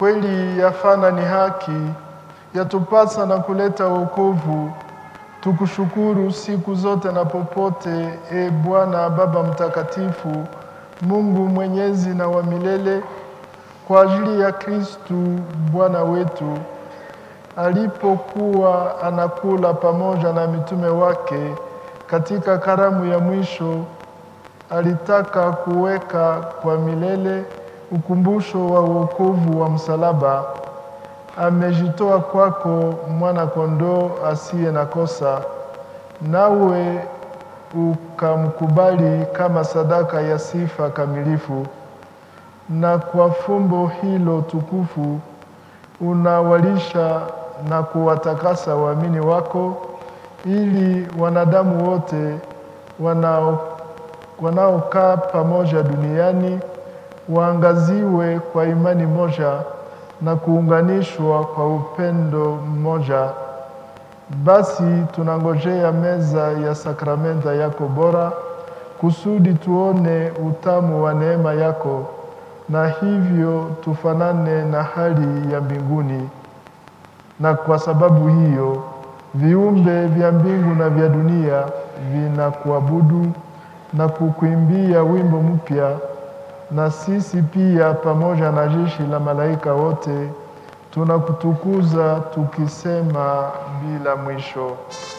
Kweli yafana ni haki, yatupasa na kuleta wokovu. Tukushukuru siku zote na popote, e Bwana Baba Mtakatifu, Mungu mwenyezi na wa milele, kwa ajili ya Kristu Bwana wetu alipokuwa anakula pamoja na mitume wake katika karamu ya mwisho, alitaka kuweka kwa milele ukumbusho wa wokovu wa msalaba. Amejitoa kwako mwana kondoo asiye na kosa, nawe ukamkubali kama sadaka ya sifa kamilifu, na kwa fumbo hilo tukufu unawalisha na kuwatakasa waamini wako, ili wanadamu wote wanao wanaokaa pamoja duniani waangaziwe kwa imani moja na kuunganishwa kwa upendo mmoja. Basi tunangojea meza ya sakramenta yako bora, kusudi tuone utamu wa neema yako, na hivyo tufanane na hali ya mbinguni. Na kwa sababu hiyo viumbe vya mbingu na vya dunia vinakuabudu na kukuimbia wimbo mpya, na sisi pia pamoja na jeshi la malaika wote tunakutukuza tukisema bila mwisho.